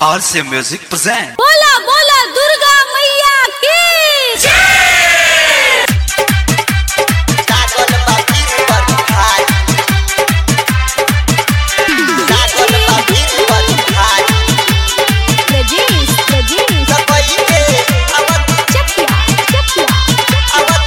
RC Music present. बोला बोला दुर्गा मैया की रजीश रजीश चकिया चकिया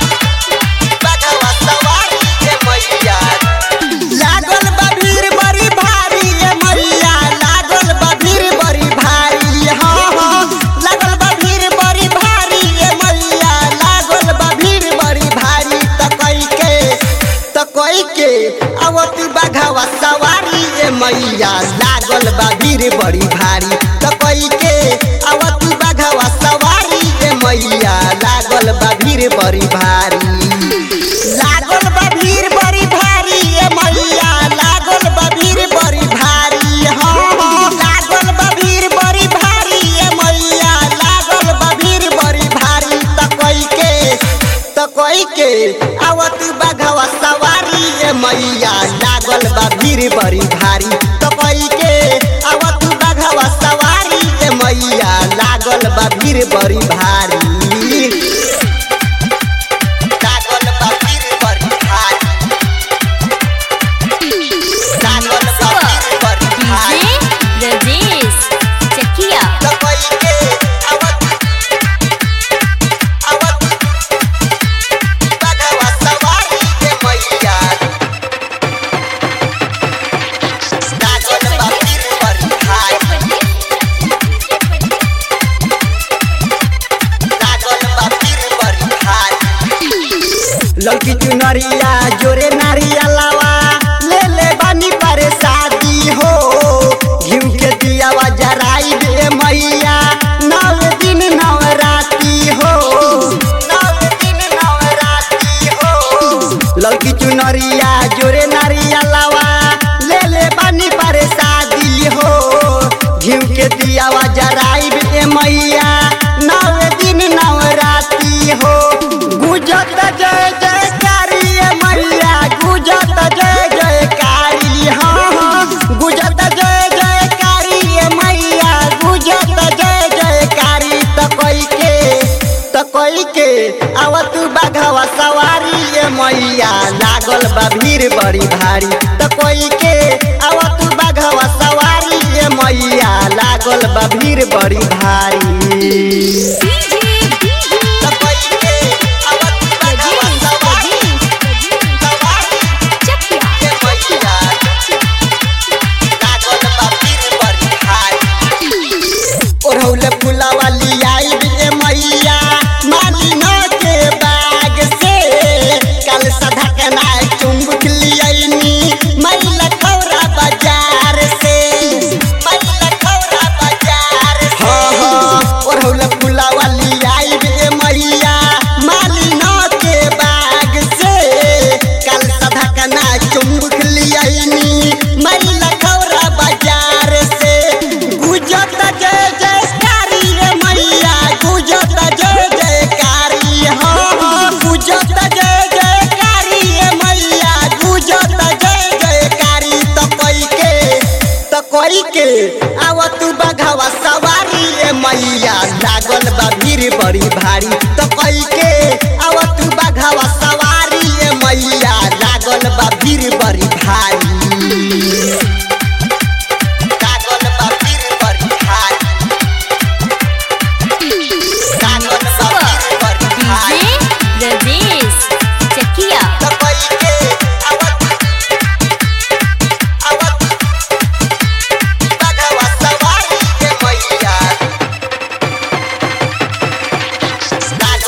लागल बा भीड़ बड़ी भारी ए मैया लागल बा भीड़ बड़ी भारी हाँ हाँ लागल बा भीड़ बड़ी भारी ए मैया लागल बा भीड़ बड़ी भारी त कई के त कई के आवत बाघावा सवारी ए मैया लागल बा भीड़ बड़ी भारी त कई के आवत बाघावा सवारी ए मैया लागल बा भीड़ बड़ी भारी लागल बा भीड़ बड़ी भारी ए मैया लागल बा भीड़ बड़ी भारी हाँ हाँ लागल बा भीड़ बड़ी भारी ए मैया लागल बा भीड़ बड़ी भारी त कई के त कई के आवत बाघवा सवारी ए मैया लागल बा भीड़ बड़ी भारी त कई के आवत बाघवा सवारी ए मैया लागल बा भीड़ बड़ी भारी लागल बा भीड़ बड़ी भारी लागल बा भीड़ बड़ी भारी डीजे रजीश चकिया लपई के आवत आवत बाघवा सवारी के मैया लागल बा भीड़ बड़ी भारी लागल बा भीड़ बड़ी भारी लड़की चुनरिया जोरे नारिया लावा ले ले बानी पर शादी हो घिउ के दियावा जराई दे मैया नव दिन नव राती हो नव दिन नव राती हो लड़की चुनरिया जोरे नारिया लावा ले ले बानी पर शादी हो घिउ के दियावा जराई दे मैया नव दिन नव राती हो गुजत जय जयकारी ए मैया गुजत जय जयकारी हाँ हाँ गुजत जय जयकारी ए मैया गुजत जय जयकारी त कोई के त कोई के आवत बाघवा सवारी ए मैया लागल बा भीड़ बड़ी भारी त कोई के आवत बाघवा सवारी ए मैया लागल बा भीड़ बड़ी भारी डीजे डीजे त कोई के आवत बाघवा रजीश सवारी रजीश सवारी चकिया के मैया लागल बा भीड़ बड़ी भारी ओढ़ौले फुलावा लियाई ए मैया मालिना के बाग से कल सधा के ना चुंबक लियनी मैला खौरा बाजार से मैला खौरा बाजार से हाँ हाँ ओढ़ौले फुलावा लियाई ए मैया मालिना के बाग से कल सधा के ना चुंबक लियनी मैला खौरा बाजार से गुजत जय जयकारी रे मैया गुजत जय जयकारी हाँ हाँ गुजत जय जयकारी रे मैया गुजत जय जयकारी त कोई के त कोई के आवत बघवा सवारी रे मैया लागल बा भीड़ बड़ी भारी त कोई के आवत बघवा सवारी रे मैया लागल बा भीड़ बड़ी भारी लागल बा भीड़ बड़ी भारी लागल बा भीड़ बड़ी भारी डीजे रजीश चकिया त कोई के आवत आवत बाघवा सवारी के मैया लागल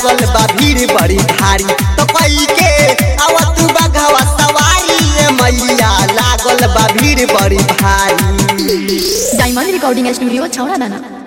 लागल बा भीड़ बड़ी भारी तो कई के आवत बघवा सवारी ए मैया लागल बा भीड़ बड़ी भारी डायमंड रिकॉर्डिंग स्टूडियो छौड़ा दाना